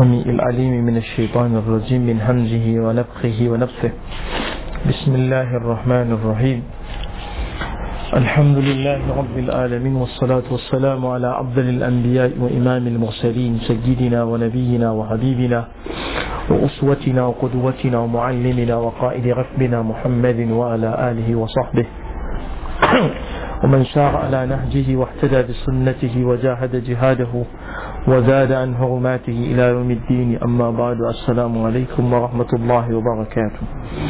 السميع العليم من الشيطان الرجيم من همزه ونفخه ونفثه بسم الله الرحمن الرحيم الحمد لله رب العالمين والصلاة والسلام على أفضل الأنبياء وإمام المرسلين سيدنا ونبينا وحبيبنا وأسوتنا وقدوتنا ومعلمنا وقائد ركبنا محمد وعلى آله وصحبه ومن سار على نهجه واهتدى بسنته وجاهد جهاده وزاد عن هرماته إلى يوم الدين أما بعد السلام عليكم ورحمة الله وبركاته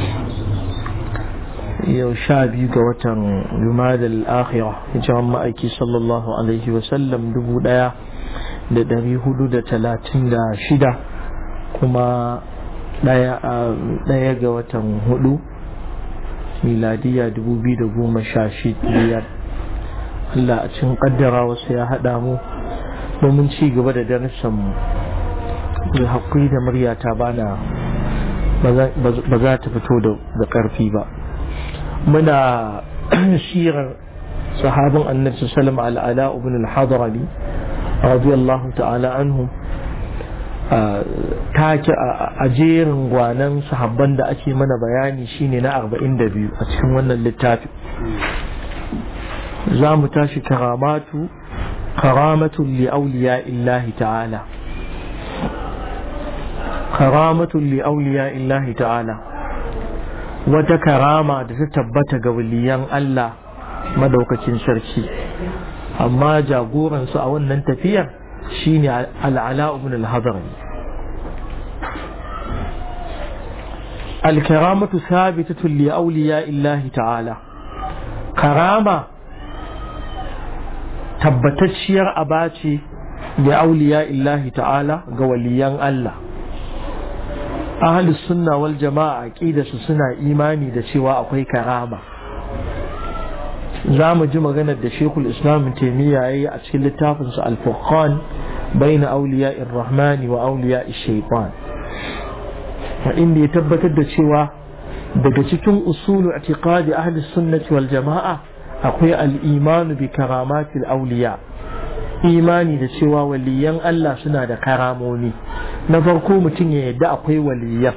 yau sha biyu ga watan jumada al'akhira hijiran ma'aiki sallallahu alaihi wasallam dubu daya da dari hudu da talatin da shida kuma daya ga watan hudu miladiya dubu biyu da goma sha biyar Allah a cikin kaddara wasu ya haɗa mu domin ci gaba da darussan mu da haƙuri da muryata bana ba za ta fito da ƙarfi ba muna shirar sahabin annabi sallam al'ala ibn al-hadrami radiyallahu ta'ala anhu take a jerin gwanan sahabban da ake mana bayani shine na 42 a cikin wannan littafi za mu tashi karamatu karamatun li auliya illahi ta'ala karamatun li auliya illahi ta'ala wata karama da ta tabbata ga waliyan Allah madaukakin sarki amma jagoransu a wannan tafiyar shine al'ala ibn al-hadari al-karamatu thabitatun li awliya illahi ta'ala karama tabbatacciyar abace li awliya illahi ta'ala ga waliyan Allah ahalus sunna wal jama'a aqida su suna imani da cewa akwai karama za mu ji maganar da shekul islam taimiyya ya yi a cikin littafinsa al-furqan baina auliya rahmani wa auliya shaitan inda ya tabbatar da cewa daga cikin usulu i'tiqadi ahlus sunnati wal jama'a akwai al-imanu bi karamatil auliya imani da cewa waliyan Allah suna da karamomi na farko mutum ya yadda akwai waliyan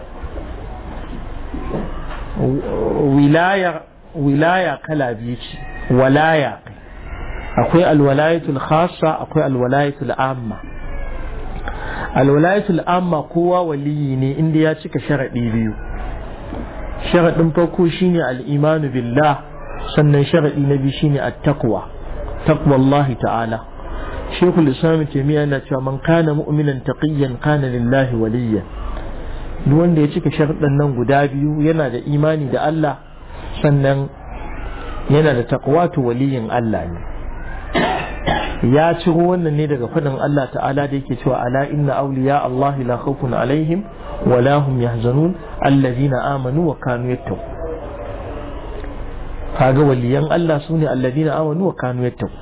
wilaya kala biyu ce walaya akwai alwalayatul khassa akwai alwalayatul amma alwalayatul amma kowa waliyi ne inda ya cika sharaɗi biyu sharaɗin farko shine al'imanu billah sannan sharaɗi na biyu shine at-taqwa taqwallahi ta'ala shekul islam taimiyya yana cewa man kana mu'minan taqiyyan kana lillahi waliyya duk wanda ya cika sharuɗan nan guda biyu yana da imani da Allah sannan yana da taqwa to waliyin Allah ne ya ciro wannan ne daga faɗin Allah ta'ala da yake cewa ala inna awliya Allah la khawfun alaihim wa la hum yahzanun alladhina amanu wa kanu yattaqun kaga waliyan Allah sune alladhina amanu wa kanu yattaqun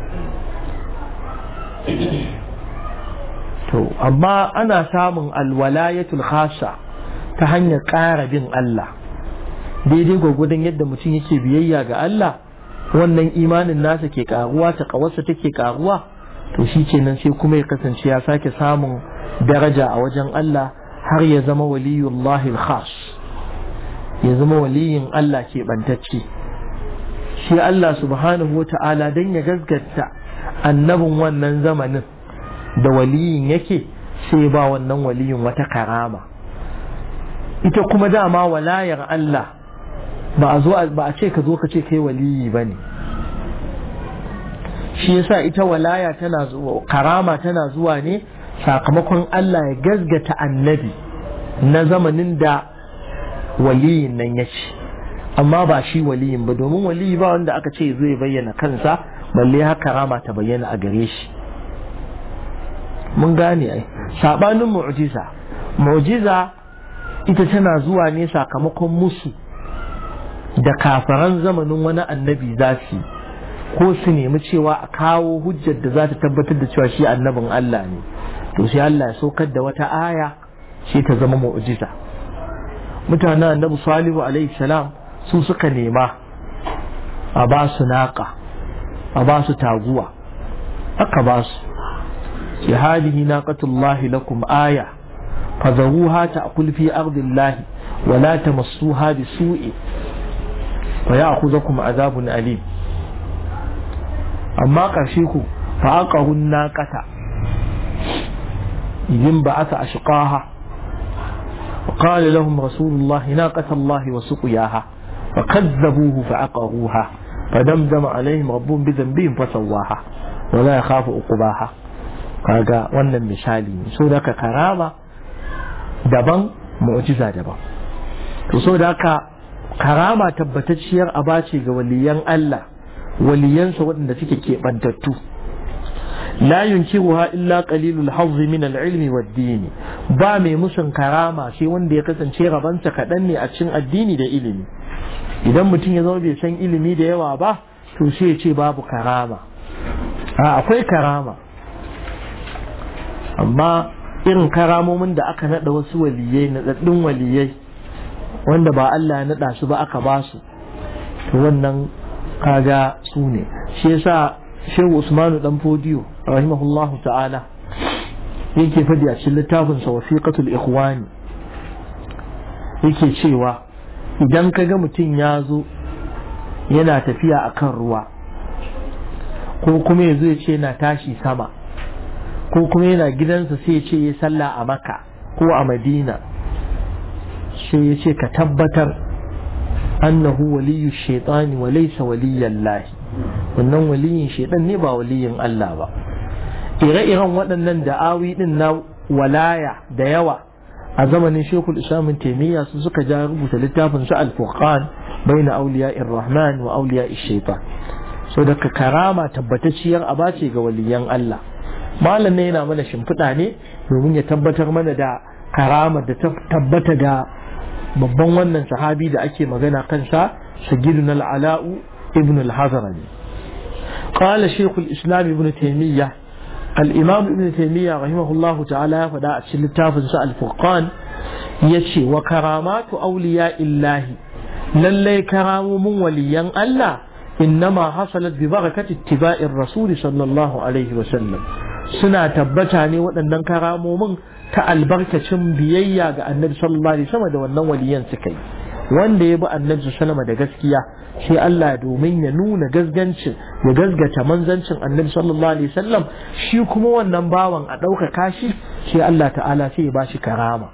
to amma ana samun alwalayatul khasa ta hanyar ƙara bin Allah daidai gwagwadon yadda mutum yake biyayya ga Allah wannan imanin nasa ke karuwa ta kawarsa take karuwa to shi kenan sai kuma ya kasance ya sake samun daraja a wajen Allah har ya zama waliyullahi khas ya zama waliyin Allah ke bantacce shi Allah subhanahu wa ta'ala don ya gaskata annabin wannan zamanin da waliyin yake sai ba wannan waliyin wata karama ita kuma dama walayar Allah ba a zo ba a ce ka zo ka ce kai waliyi ba ne shi yasa ita walaya tana zuwa karama tana zuwa ne sakamakon Allah ya gazgata annabi na zamanin da waliyin nan ya ce amma ba shi waliyin ba domin waliyi ba wanda aka ce zai bayyana kansa balle haka rama ta bayyana a gare shi mun gane ai sabanin mu'jiza mu'jiza ita tana zuwa ne sakamakon musu da kafaran zamanin wani annabi za su ko su nemi cewa a kawo hujjar da za ta tabbatar da cewa shi annabin Allah ne to sai Allah ya saukar da wata aya shi ta zama mu'jiza mutanen annabi salihu alaihi salam su suka nema a ba su naka a ba su taguwa aka ba su ce hadihi naqatullahi lakum aya فذروها تأكل في أرض الله ولا تمسوها بسوء فيأخذكم عذاب أليم أما قرشيكو فأقه الناقة إذ بعث أشقاها وقال لهم رسول الله ناقة الله وسقياها فكذبوه فعقروها فدمدم عليهم ربهم بذنبهم فسواها ولا يخاف عقباها kaga wannan misali ne so da karama daban mu'jiza daban to so da haka karama tabbatacciyar aba ce ga waliyan Allah waliyansa waɗanda suke keɓantattu la yunkiruha illa qalilul hazz min al-ilmi wad-din ba mai musun karama sai wanda ya kasance rabansa kaɗan ne a cikin addini da ilimi idan mutum ya zama bai san ilimi da yawa ba to sai ya ce babu karama a akwai karama amma irin karamomin da aka nada wasu waliyai nadaddun waliyai wanda ba Allah ya nada su ba aka ba su to wannan kaga su ne shi yasa Shehu Usmanu dan Fodiyo rahimahullahu ta'ala yake fadi a cikin littafin sa wasiqatul ikhwani yake cewa idan kaga mutum ya zo yana tafiya akan ruwa ko kuma ya zo ya ce yana tashi sama ko kuma yana gidansa sai ya ce ya sallah a maka ko a madina sai ya ce ka tabbatar annahu waliyu shaitani wa laysa waliyan lahi wannan waliyin shaitan ne ba waliyin Allah ba ire-iren waɗannan da'awi din na walaya da yawa a zamanin shekul islamin taimiyya su suka ja rubuta littafin su al-furqan baina awliya rahman wa awliya shaitan so daga karama tabbatacciyar aba ce ga waliyan Allah malam ne yana mana shimfiɗa ne domin ya tabbatar mana da karama da tabbata ga babban wannan sahabi da ake magana kansa sagidun al'ala'u ibn al-hazarani qala shaykh al-islam ibn taymiyyah al-imam ibn taymiyyah rahimahullah ta'ala ya faɗa a cikin littafin sa al-furqan yace wa karamatu awliya illahi lallai karamomin waliyan Allah إنما حصلت ببركة اتباع الرسول صلى الله عليه وسلم suna tabbata ne waɗannan karamomin ta albarkacin biyayya ga annabi sallallahu alaihi wasallam da wannan waliyan suka yi wanda ya bi annabi sallallahu da gaskiya sai Allah domin ya nuna gasgancin ya gasgata manzancin annabi sallallahu alaihi wasallam shi kuma wannan bawan a ɗaukaka shi sai Allah ta'ala sai ya ba shi karama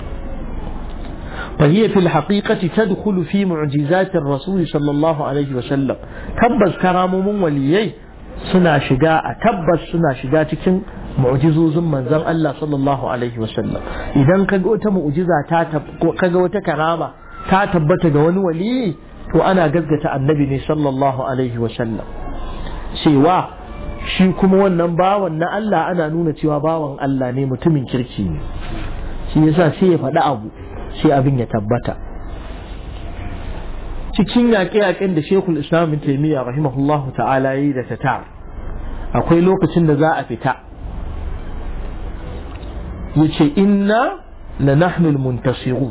فهي في الحقيقة تدخل في معجزات الرسول صلى الله عليه وسلم تبس كرام من وليي سنا شجاع تبس سنا شجاع تكن معجزوز من زن الله صلى الله عليه وسلم إذا كجوت معجزة تاتب كجوت كرامة تاتبت جوان ولي وأنا قزقة النبي صلى الله عليه وسلم سوى shi kuma wannan bawan na Allah ana nuna cewa bawan Allah ne mutumin kirki ne shi yasa sai ya faɗi abu sai abin ya tabbata cikin yaƙe-yaƙen da shekul islam bin taimiyya rahimahullah ta'ala yi da tatar akwai lokacin da za a fita ya ce inna la nahnul muntasiru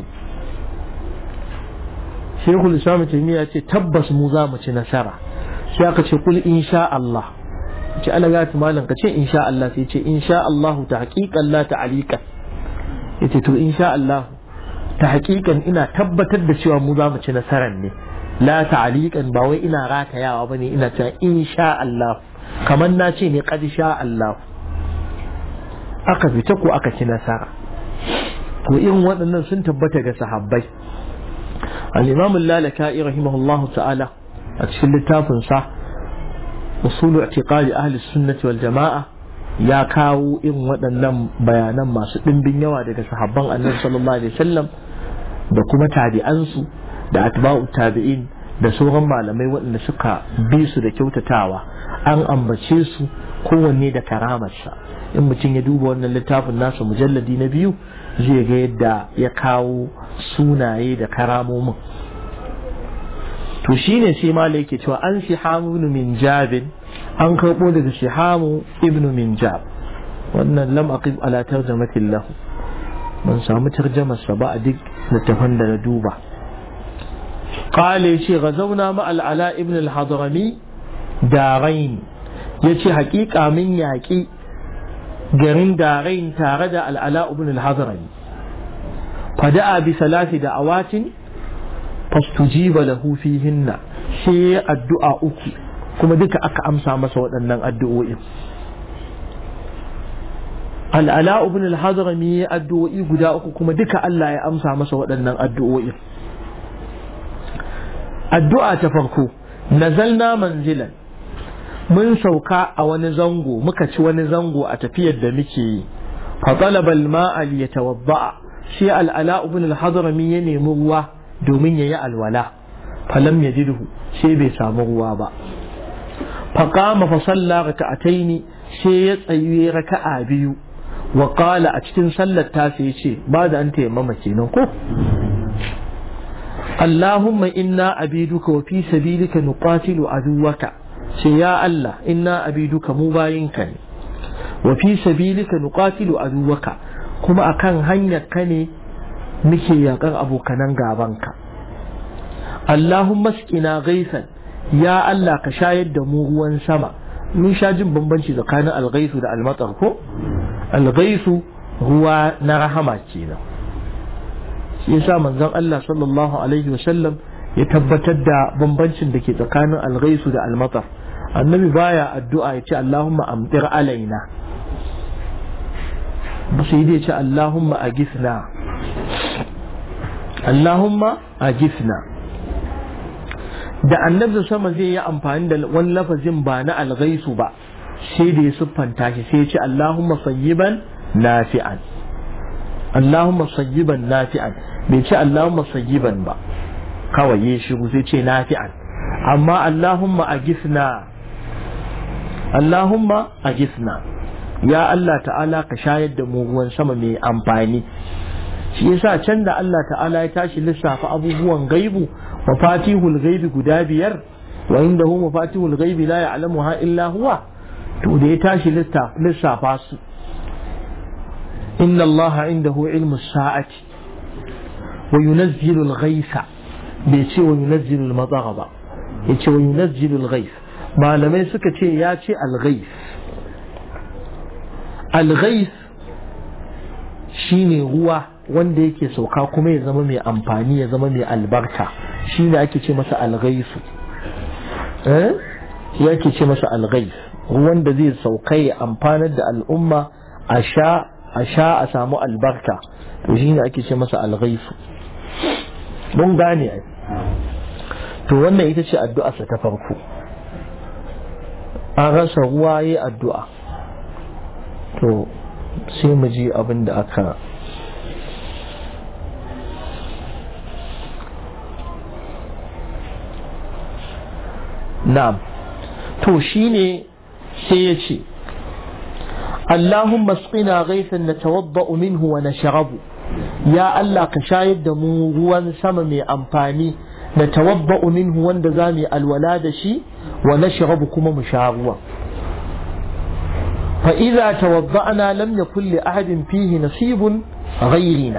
shekul islam bin taimiyya ce tabbas mu za mu ci nasara sai aka ce kul insha Allah ce ana gata malam ka ce insha Allah sai ce insha Allah ta haƙiƙan la ta aliƙan ya ce to insha Allah ta hakikan ina tabbatar da cewa mu za mu ci nasarar ne la ta'aliqan ba wai ina ratayawa bane ina cewa insha Allah kamar na ce ne qad sha Allah aka fita ko aka ci nasara to irin waɗannan sun tabbata ga sahabbai al-imam al-lalaka'i rahimahullah ta'ala a cikin littafin sa usulu i'tiqadi ahli sunnah wal jama'a ya kawo irin waɗannan bayanan masu ɗimbin yawa daga sahabban annabi sallallahu alaihi wasallam da kuma tabi'ansu da atba'u tabi'in da sauran malamai waɗanda suka bi su da kyautatawa an ambace su kowanne da karamarsa in mutum ya duba wannan littafin nasa mujalladi na biyu zai ga yadda ya kawo sunaye da karamomin to shine sai malai yake cewa an shihamu ibn min jabin an karɓo daga shihamu ibn min jab wannan lam aqib ala tarjamatin lahu ban samu tarjamarsa ba a duk littafan da na duba qala yace ghazawna ma al ala ibn al hadrami darain yace haƙiƙa min yaƙi garin darain tare da al ala ibn al hadrami fada'a bi salati da awatin fastujiba lahu fihinna sai addu'a uku kuma duka aka amsa masa waɗannan addu'o'in al'ala ibn al-hadrami ya addu'o'i guda uku kuma duka Allah ya amsa masa waɗannan addu'o'in addu'a ta farko nazalna manzilan mun sauka a wani zango muka ci wani zango a tafiyar da muke yi fa talaba al-ma'a li yatawadda shi al'ala ibn al-hadrami ya nemi ruwa domin yayi alwala falam yajidhu sai bai samu ruwa ba fa qama fa salla raka'ataini sai ya tsayi raka'a biyu wa qala a cikin sallar ta sai ce ba da an tayammama kenan ko Allahumma inna abiduka wa fi sabilika nuqatilu aduwaka sai ya Allah inna abiduka mu bayinka ne wa fi sabilika nuqatilu aduwaka kuma akan hanyar ka ne muke yakar abokanan gabanka Allahumma skina gaisan ya Allah ka shayar da mu ruwan sama mun sha jin bambanci tsakanin algaisu da almatar ko algaisu ruwa na rahama kenan shi yasa manzon Allah sallallahu alaihi wasallam ya tabbatar da bambancin da ke tsakanin algaisu da almatar annabi baya addu'a ya ce Allahumma amtir alaina ba sai dai ce Allahumma agisna Allahumma agisna da annabi sama zai yi amfani da wani lafazin ba na algaisu ba sai da ya siffanta shi sai ya ce Allahumma sayyiban nafi'an Allahumma sayyiban nafi'an bai ce Allahumma sayyiban ba kawai ya shiru sai ce nafi'an amma Allahumma agisna Allahumma agisna ya Allah ta'ala ka shayar da mu ruwan sama mai amfani shi yasa can da Allah ta'ala ya tashi lissafa abubuwan gaibu mafatihul gaibi guda biyar wa indahu mafatihul gaibi la ya'lamuha illa huwa to da ya tashi lissafa su inna Allah indahu ilmu sa'ati wa yunazzilu al-ghaitha bai ce wa yunazzilu al-madara ba yace wa yunazzilu al-ghaith malamai suka ce ya ce al-ghaith al-ghaith shine ruwa wanda yake sauka kuma ya zama mai amfani ya zama mai albarka shi ne ake ce masa alghaisu eh shi ake ce masa alghais ruwan da zai sauka ya amfanar da al'umma a sha a sha a samu albarka to shi ne ake ce masa alghaisu mun gane ai to wannan ita ce addu'arsa ta farko an rasa ruwa yi addu'a to sai mu ji abin da aka na'am to shine sai ya ce Allahumma asqina ghaythan natawadda'u minhu wa nashrabu ya Allah ka shayar da mu ruwan sama mai amfani natawadda'u minhu wanda za mu alwala da shi wa nashrabu kuma mu sha ruwa fa idza tawadda'na lam yakul li ahadin fihi nasibun ghayrina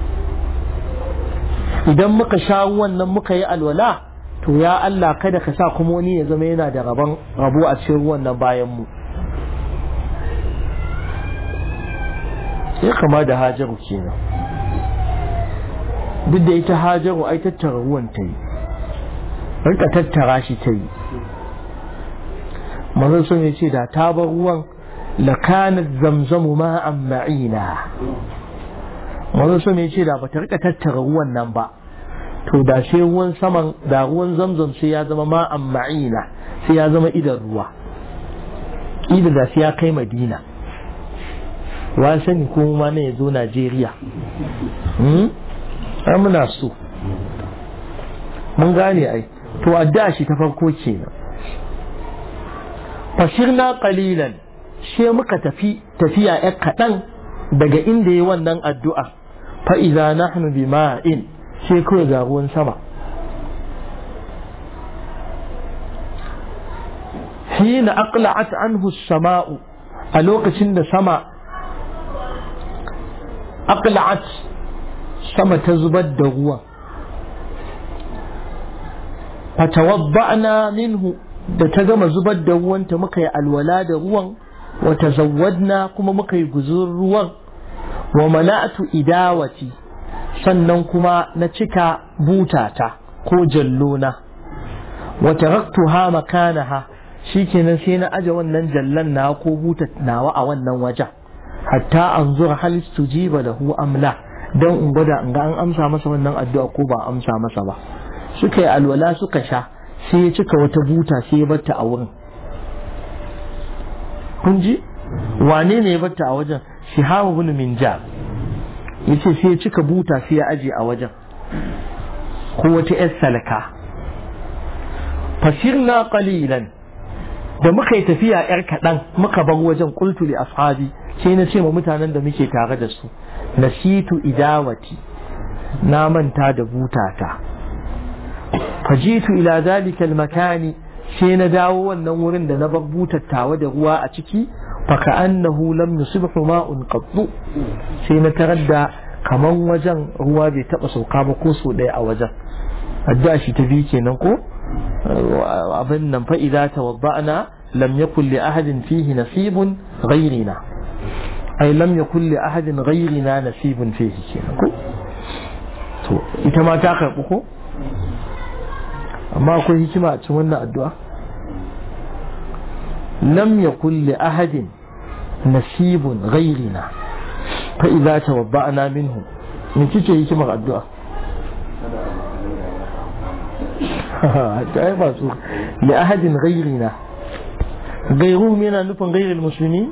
idan muka sha ruwan nan muka yi alwala to ya Allah kada ka sa kuma wani ya zama yana da rabon rabo a cikin ruwan nan bayan mu sai kama da hajaru kenan duk da ita hajaru ai tattara ruwan ta yi rika tattara shi ta yi manzon sun ya ce da ta bar ruwan lakanat zamzamu ma'an ma'ina manzon sun ya ce da bata rika tattara ruwan nan ba to da sai ruwan saman da ruwan zamzam sai ya zama ma'an ma'ina sai ya zama idan ruwa idan da sai ya kai madina wa sani ko ma ne ya zo najeriya ai muna so mun gane ai to addu'a shi ta farko kenan fashirna qalilan sai muka tafi tafiya ya kaɗan daga inda yi wannan addu'a fa idza nahnu bima'in sai kawai ga ruwan sama hina aqla'at anhu sama'u a lokacin da sama aqla'at sama ta zubar da ruwan fatawadda'na minhu da ta gama zubar da ruwanta muka yi alwala da ruwan wa tazawwadna kuma muka yi guzur ruwan wa mala'atu idawati sannan kuma na cika butata ko jallona wa taraktuha makanaha shikenan sai na aje wannan jallan na ko buta nawa a wannan wajen hatta anzura hal tujiba lahu amla dan in gwada in ga an amsa masa wannan addu'a ko ba amsa masa ba suka yi alwala suka sha sai ya cika wata buta sai ya batta a wurin kun ji wane ne ya batta a wajen shihabu bin minjar yace sai ya cika buta sai ya aje a wajen ko wata yar salaka fasirna qalilan da muka yi tafiya yar kaɗan muka bar wajen qultu li ashabi sai na ce ma mutanen da muke tare da su nasitu idawati na manta da butata fajitu ila zalika makani sai na dawo wannan wurin da na bar butattawa da ruwa a ciki faka annahu lam yusibhu ma'un qattu sai na tarar da kaman wajen ruwa bai taba sauka ba ko so ɗaya a wajen addu'a shi ta bi kenan ko abin nan fa idza tawadda'na lam yakul li ahadin fihi nasibun ghayrina ay lam yakul li ahadin ghayrina nasibun fihi kenan ko to ita ma ta karbu ko amma akwai hikima a cikin wannan addu'a lam yakul li ahadin nasibun ghayrina fa idza tawadda'na minhu me kike hikimar addu'a ta ai ba su li ahadin ghayrina gairuhum yana nufin ghayril musulmi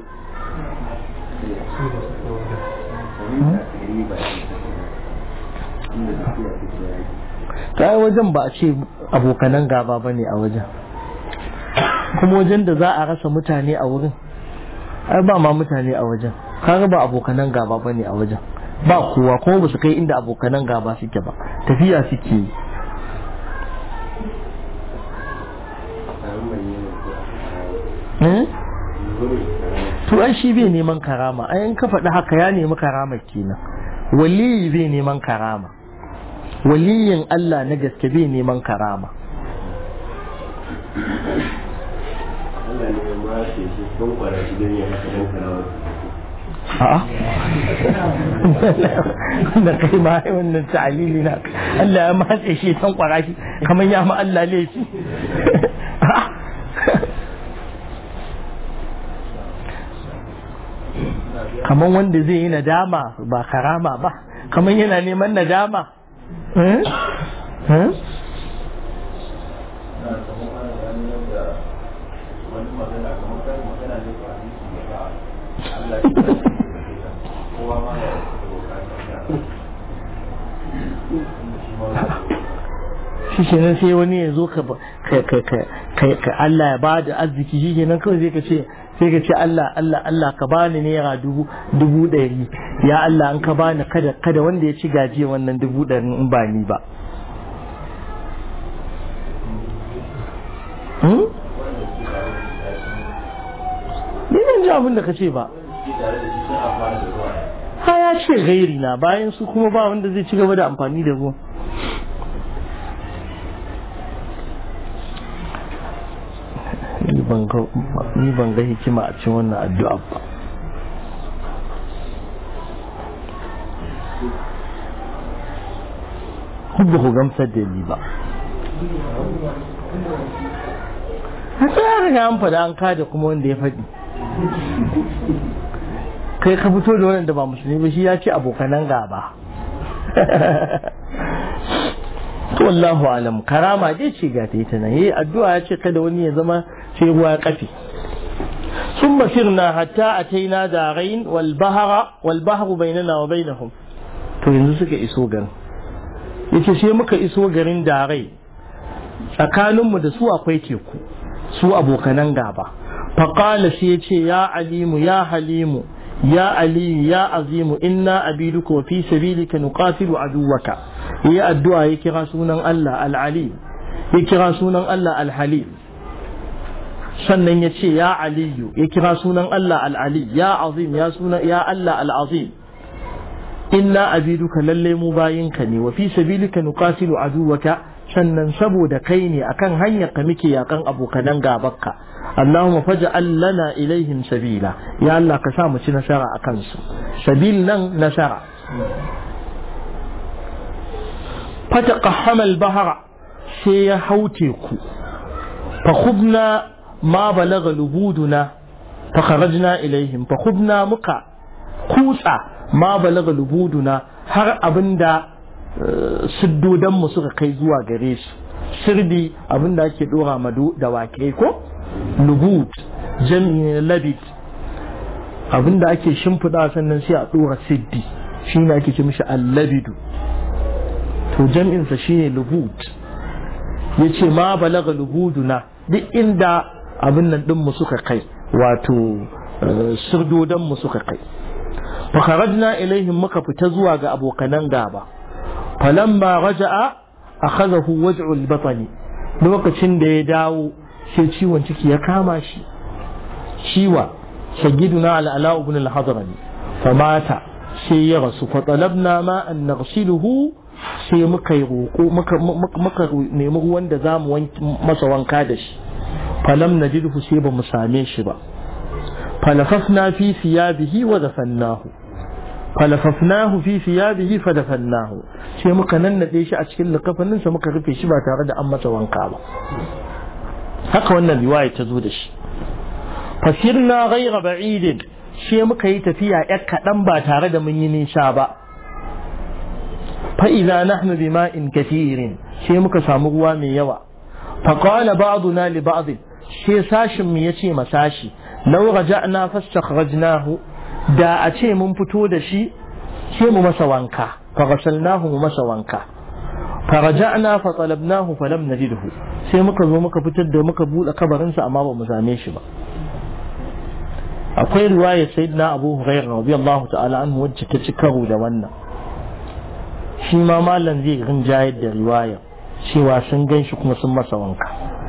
ta yi wajen ba a ce abokanan gaba ba ne a wajen kuma wajen da za a rasa mutane a wurin ai ba ma mutane a wajen kaga ba abokanan gaba ba ne a wajen ba kowa kuma ba su kai inda abokanan gaba suke ba tafiya suke yi to ai shi bai neman karama ai in ka faɗi haka ya nemi karama kenan waliyi bai neman karama waliyin Allah na gaske bai neman karama a'a da kai ma wannan ta'alili na Allah ya matse shi tan kwara shi kamar ya ma Allah laifi kamar wanda zai yi nadama ba karama ba kamar yana neman nadama shi ke nan sai wani ya zo ka Allah ya ba da arziki shi ke nan kawai zai ka ce sai ka ce Allah Allah Allah ka bani naira dubu dubu ɗari ya Allah an ka bani kada kada wanda ya ci gajiya wannan dubu ɗari in ba ni ba Ni ban ji abin da ka ce ba. Ha ya ce gairi na bayan su kuma ba wanda zai ci gaba da amfani da ruwa. ni ban ga hikima a cikin wannan addu'a ba ba ku gamsar da ni ba a tsarin an faɗa an kada kuma wanda ya faɗi kai ka fito da wanda ba musulmi ba shi ya ce abokanan gaba to wallahu alam karama dai ce ga ta ita nan yayi addu'a ya ce kada wani ya zama sai ruwa ya kafe ثم سرنا حتى أتينا دارين والبحر والبحر بيننا وبينهم to yanzu suka iso garin yace sai muka iso garin darai tsakaninmu da su akwai teku su abokanan gaba faƙala sai ya ce ya alimu ya halimu ya aliyu ya azimu inna abiduka wa fi sabilika nuqatilu aduwaka yi addu'a ya kira sunan Allah al-alim ya kira sunan Allah al-halim sannan ya ce ya aliyu ya kira sunan Allah al-ali ya azim ya sunan ya Allah al-azim inna abiduka lalle mu bayinka ne wa fi sabilika nuqatilu aduwaka sannan saboda kai ne akan hanyar ka muke yakan abokanan gabarka Allahumma faj'al lana ilaihim sabila ya Allah ka sa mu ci nasara akan su sabil nan nasara fataqahhama al-bahra sai ya haute ku fa khubna ma balagha lubuduna fa kharajna ilaihim fa khubna muka kutsa ma balagha lubuduna har abinda siddodan mu suka kai zuwa gare su sirdi abinda ake dora madu da wake ko lubud jami'in labid abinda ake shimfiɗa sannan sai a dora siddi shi ne ake ce mishi allabidu to jam'insa shine lubud ya ce ma balaga lubuduna duk inda abin nan ɗinmu suka kai wato sirdodanmu suka kai fakharajna ilaihim muka fita zuwa ga abokanan gaba falamma raja'a akhadahu waj'ul batni lokacin da ya dawo sai ciwon ciki ya kama shi ciwa sayyiduna al-ala ibn al-hadrami famata sai ya rasu fa talabna ma an naghsiluhu sai muka yi roƙo muka nemi ruwan da zamu masa wanka da shi falam najidhu sai ba mu same shi ba falafafna fi siyabihi wa dafannahu falafafnahu fi siyabihi fa dafannahu sai muka nannade shi a cikin likafanin sa muka rufe shi ba tare da an masa wanka ba haka wannan riwaya ta zo da shi fasirna ghayra ba'idin sai muka yi tafiya yar kaɗan ba tare da mun yi nisa ba fa'iza nahnu bima'in kathirin sai muka samu ruwa mai yawa faƙala ba'duna li ba'd sai sashin mu yace ma sashi law raja'na fastakhrajnahu da a ce mun fito da shi sai mu masa wanka fa ghasalnahu mu masa wanka fa raja'na fa talabnahu fa lam najidhu sai muka zo muka fitar da muka bude kabarinsa amma ba mu same shi ba akwai riwayar sayyidina abu hurairah radiyallahu ta'ala anhu wacce ta ci karo da wannan shi ma malam zai rinjayar da riwayar cewa sun gan shi kuma sun masa wanka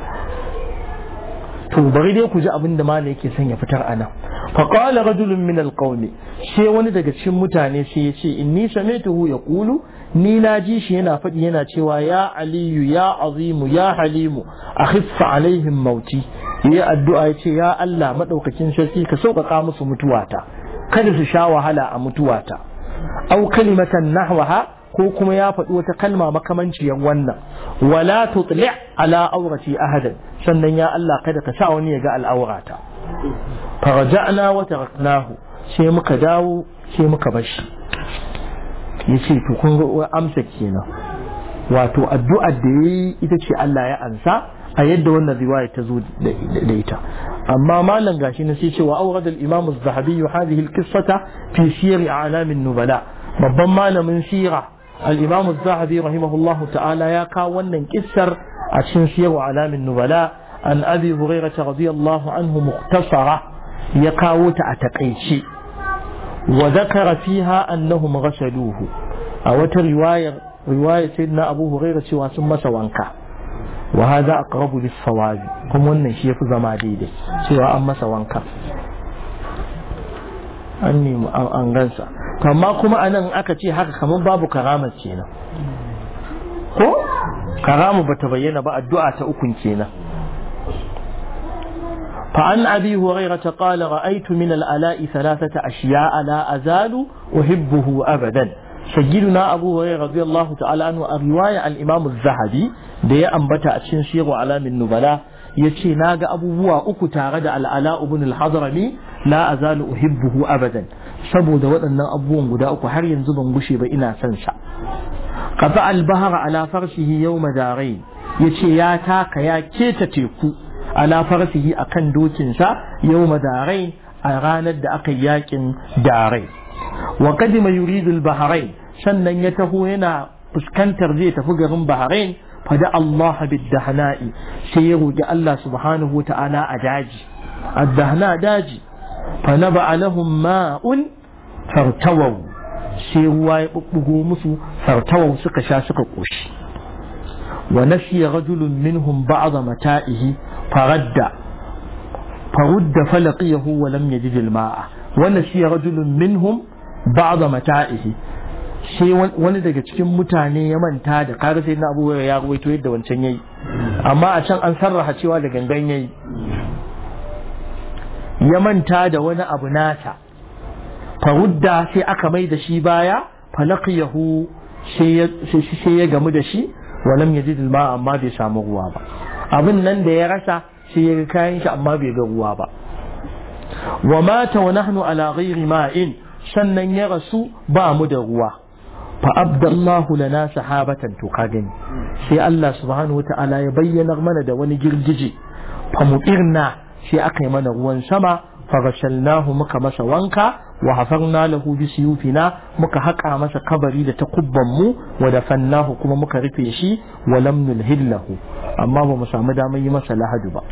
to bari dai ku ji abin da malam yake son ya fitar anan fa qala rajulun min alqawm sai wani daga cikin mutane sai ya ce inni sami'tuhu yaqulu ni na ji shi yana faɗi yana cewa ya aliyu ya azimu ya halimu akhiffa alaihim mauti yi addu'a ya ce ya Allah maɗaukakin sarki ka sauƙaƙa musu mutuwata kada su sha wahala a mutuwata au kalimatan nahwaha ko kuma ya faɗi wata kalma makamanciyar wannan wala tutli ala aurati ahadan sannan ya Allah kada ka sa wani ya ga al'aurata faraja'na wa taraknahu sai muka dawo sai muka bashi yace to kun ga amsa kenan wato addu'ar da yayi ita ce Allah ya ansa a yadda wannan riwaya ta zo da ita amma malam gashi na sai cewa awrad al-imam az-zahabi hadhihi al-qissata fi siyar a'lam an-nubala babban malamin sira al-imam az-zahabi rahimahullah ta'ala ya kawo wannan kissar a cikin siyar a'lam an-nubala an abi hurairah radiyallahu anhu mukhtasara ya kawo ta a takaice wa dhakara fiha annahum ghasaluhu a wata riwayar riwayar sayyidina abu hurairah cewa sun masa wanka وهذا أقرب للصواب kuma wannan shi yafi zama daidai cewa an masa wanka an nemi an gansa amma kuma anan aka ce haka kamar babu karama kenan ko karama bata bayyana ba addu'a ta ukun kenan فعن أبي هريرة قال رأيت من الألاء ثلاثة أشياء لا أزال أحبه أبدا سيدنا أبو هريرة رضي الله تعالى عنه رواية الإمام الذهبي da ya ambata a cikin shehu alamin nubala ya ce na ga abubuwa uku tare da al'ala ibn al-hadrami la azalu uhibbuhu abadan saboda waɗannan abubuwan guda uku har yanzu ban gushe ba ina son sa qata al-bahra ala farshihi yawma darain yace ya taka ya keta teku ala farsihi akan dokin sa yawma darain a ranar da aka yakin darain wa qadima yuridu al-bahrain sannan ya taho yana fuskantar zai tafi garin bahrain فدعا الله بالدهناء سيرو الله سبحانه وتعالى أداجي الدهناء داجي فنبع لهم ماء فارتووا سيروا يبقوا مسو فارتووا سكشا سكقوش ونسي رجل منهم بعض متائه فرد فرد فلقيه ولم يجد الماء ونسي رجل منهم بعض متائه sai wani daga cikin mutane ya manta da kaga sai na abubuwa ya ruwaito yadda wancan yayi amma a can an sarraha cewa da gangan yayi ya manta da wani abu nata farudda sai aka mai da shi baya falaqiyahu sai ya gamu da shi walam yajid ma amma bai samu ruwa ba abin nan da ya rasa sai ya ga kayan shi amma bai ga ruwa ba wa mata wa nahnu ala ghairi ma'in sannan ya rasu ba mu da ruwa fa abdallahu lana sahabatan to ka gani sai Allah subhanahu wata'ala ya bayyana mana da wani girgije fa mutirna sai aka yi mana ruwan sama fa gashalnahu muka masa wanka wa hafarna lahu bi siyufina muka haƙa masa kabari da takubban mu wa dafannahu kuma muka rufe shi wa lam nulhillahu amma ba mu samu damar yi masa lahadu ba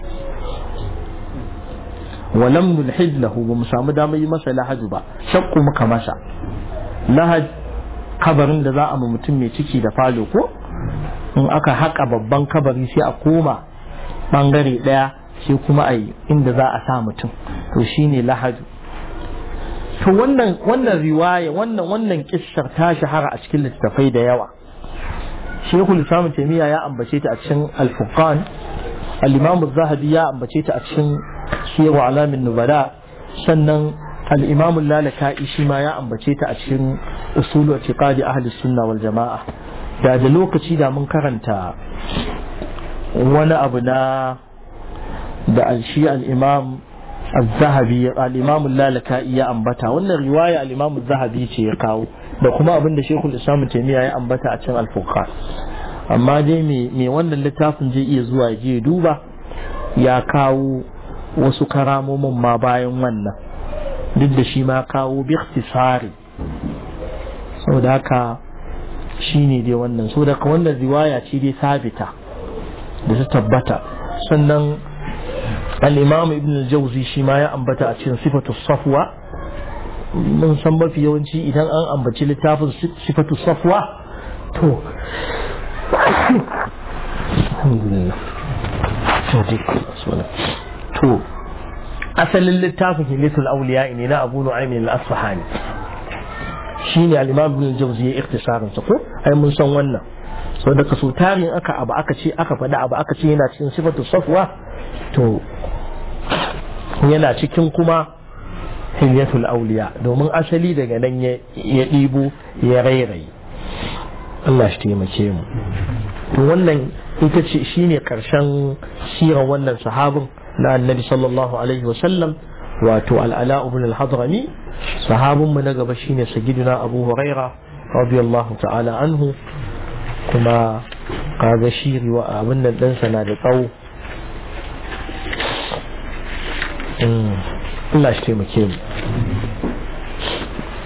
wa lam nulhillahu ba mu samu damar yi masa lahadu ba shakku muka masa lahad kabarin da za a ma mutum mai ciki da falo ko in aka haƙa babban kabari sai a koma ɓangare ɗaya sai kuma a yi inda za a sa mutum to shine lahadu to wannan wannan riwaya wannan wannan kissar ta shahara a cikin littattafai da yawa shekul islam taimiyya ya ambace ta a cikin al-furqan al-imam zahabi ya ambace ta a cikin siyar alamin nubala sannan al-imam lalaka'i shi ma ya ambace ta a cikin usulu i'tiqadi ahli sunna wal jama'a da da lokaci da mun karanta wani abu na da al-shi al-imam الذهبي الإمام اللالكائي يا أنبتا وأن الرواية الإمام الذهبي شيء كاو da kuma abin da Sheikhul Islam Taymiya ya ambata a cikin Al-Furqan amma dai me me wannan littafin zai iya zuwa je duba ya kawo wasu karamomin ma bayan wannan duk da shi ma kawo bi ikhtisari saboda haka shine dai wannan saboda wannan riwaya ce dai sabita da ta tabbata sannan الإمام ابن الجوزي شما يا أنبتا أتشين صفة الصفوة من سنبا في يوانشي إذا أن أنبتي لتافز صفة الصفوة تو الحمد لله تو أصل للتافز ليس الأولياء إننا أبو نعيم الأصفهاني shine al-Imam Ibn al-Jawzi ikhtisarin sa ko ai mun san wannan saboda kaso tarin aka abu aka ce aka faɗa abu aka ce yana cikin sifatu safwa to yana cikin kuma hilyatul auliya domin asali daga nan ya ɗibo ya rairayi Allah shi taimake mu to wannan ita ce shine karshen sirar wannan sahabin na annabi sallallahu alaihi wasallam wato al'ala ibn al-hadrami sahabin mu na gaba shine sayyidina abu huraira radiyallahu ta'ala anhu kuma kaga shi riwa abin nan ɗansa na da tsawo Allah shi taimake mu